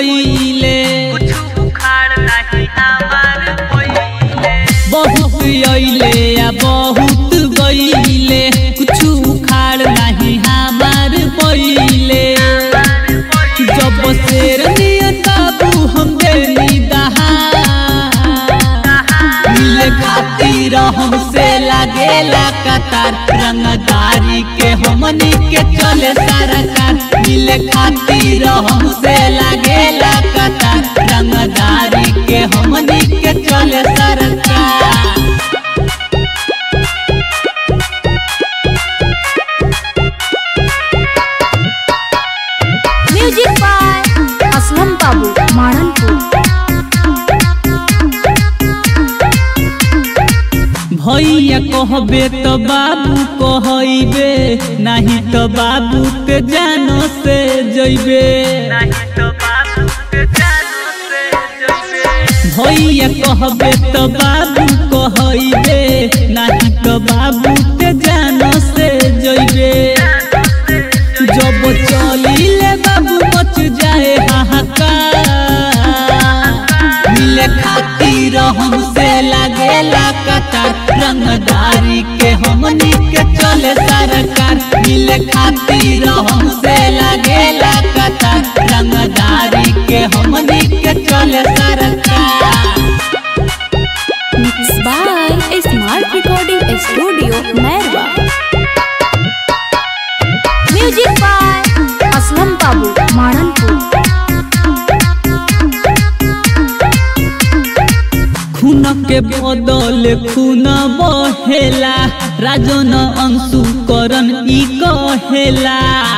पहिले कुछ उखाड़ नहीं हमार पहिले बहुत अइले आ बहुत गइले कुछ उखाड़ नहीं हमार पहिले जब शेर नियन बाबू हम देनी दहा मिले खातिर हमसे लागेला कतार रंगदारी के हमनी के चले सरकार मिले खातिर हमसे लागेला कतार रंगदारी के हमनी के चले सरकार म्यूजिक बाय असलम बाबू माणनपुर भैया कहबे तो बाबू कहबे नहीं तो बाबू के जानो से जइबे नहीं तो बाबू के जानो से जइबे भैया कहबे तो बाबू कहबे नहीं तो बाबू के जानो से जइबे जब चलिले बाबू मच जाए हाहाकार मिले खातिर हमसे लागेला कतार रंगदारी के हमनी के चले सरकार मिले खातिर हमसे लागेला कतार रंगदारी के हमनी के चले सरकार mix by smart recording studio Mairwa music by Aslam Babu Mananpur खून के बदल खून बहेला राजन अंशु करन ई कहेला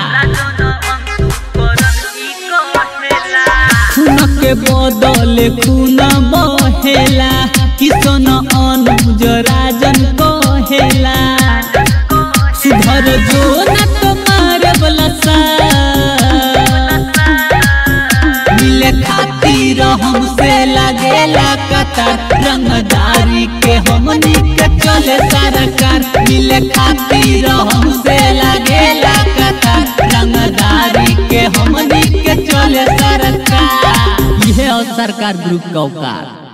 खून के बदल खून बहेला किशन अनुज राजन कहेला सुधर जो न तुम्हारे बलसा मिले खातिर हमसे लागेला कतार रंगदारी के हमनी के चले सरकार मिले खातिर हमसे लागेला कतार रंगदारी के हमनी के चले सरकार यह सरकार ग्रुप का औकात